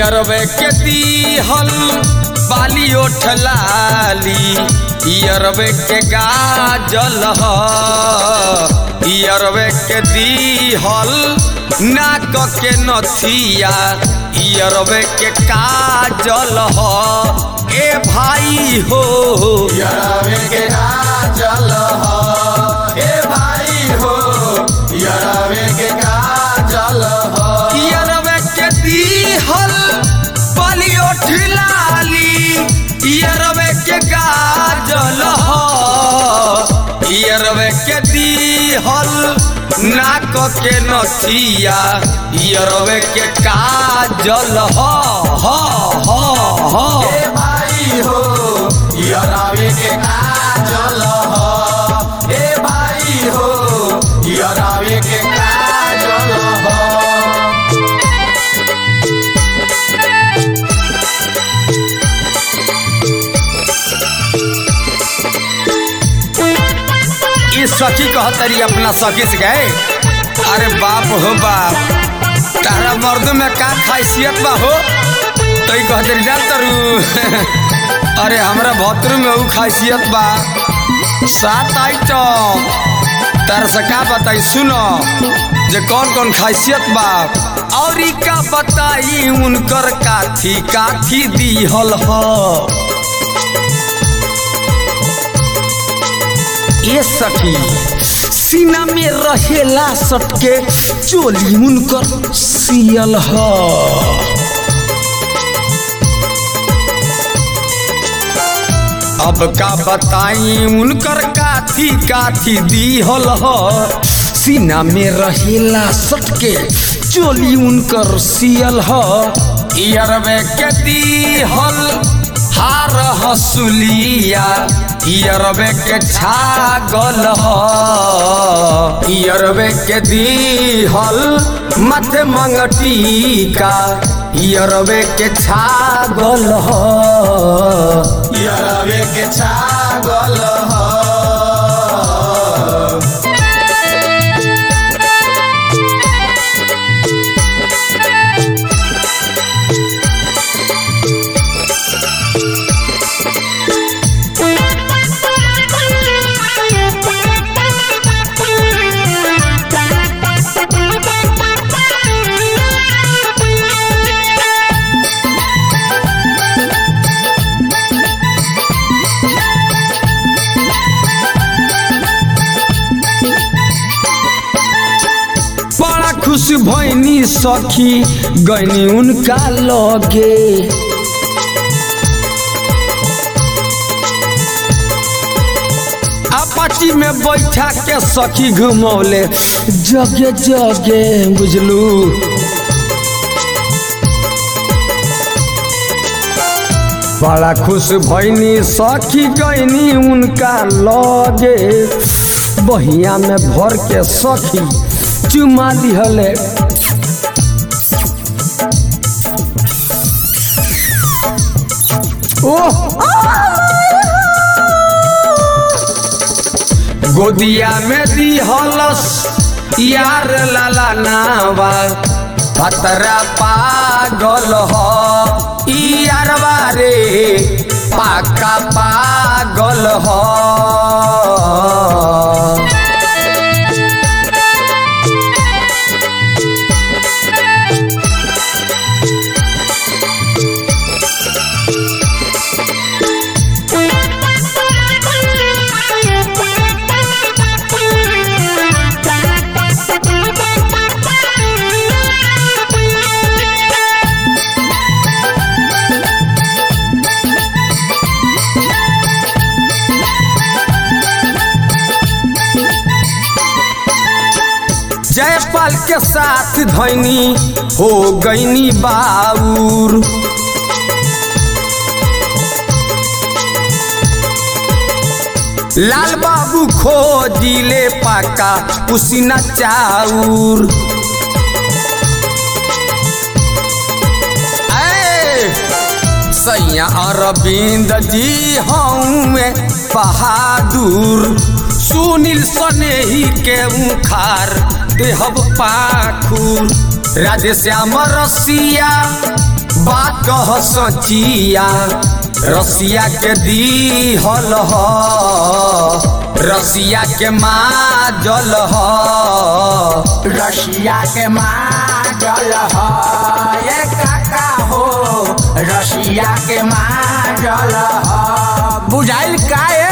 यरवे के दीहल बाली ओठलाली यरवे के गाजल ह यरवे के दीहल नाक के नथिया यरवे के काजल ह ए भाई हो यरवे के काजल हो हे भाई हो यरवे के काजल हो यरवे के दीहल बाली ओठलाली यरवे के गाजल ह यरवे के दीहल नाक के नथिया यरवे के काजल ह ह ह ह हे भाई हो यरवे के काजल हो हे भाई हो यरवे के काजल हो ये सखी कहतरी अपना सखी से गए अरे बाप हो बाप तारा मर्द में का खासियत बा हो तो ही कहतरी जा तरू अरे हमरा भतरू में ऊ खासियत बा सात आइटम तारा से का बताई सुनो जे कौन कौन खासियत बा और ई का बताई उनकर काथी काथी दीहल ह ए सखी सीना में रहेला सटके चोली उनकर सियल ह अब का बताई उनकर काथी काथी दीहल ह सीना में रहेला सटके चोली उनकर सियल ह इयरवे के दीहल हार हसुलिया इयरवे के छागल ह इयरवे के दीहल मथे मंगटिका इयरवे के छागल ह यरवे के छागल हो बड़ा खुश भैनी सखी गैनी उनका लगे अपाची में बैठा के सखी घुमौले जगे जगे बुझलू बड़ा खुश भैनी सखी गैनी उनका लगे बहिया में भर के सखी चुमा दिहले ओह गोदिया में दिहलस यार लाला नावा पतरा पागल ह ई यारवा रे पाका पागल ह जयपाल के साथ धैनी हो गईनी बाउर लाल बाबू खोजिले पाका उसीना चाउर ऐ, सैया अरविंद जी हऊँ बहादुर सुनील सनेही के उखार देहब पाखुर राधे श्याम रसिया बात कह सचिया रसिया के दी हल ह रसिया के माँ जल ह रशिया के माजल ह ये काका हो रशिया के माजल ह बुझाइल काए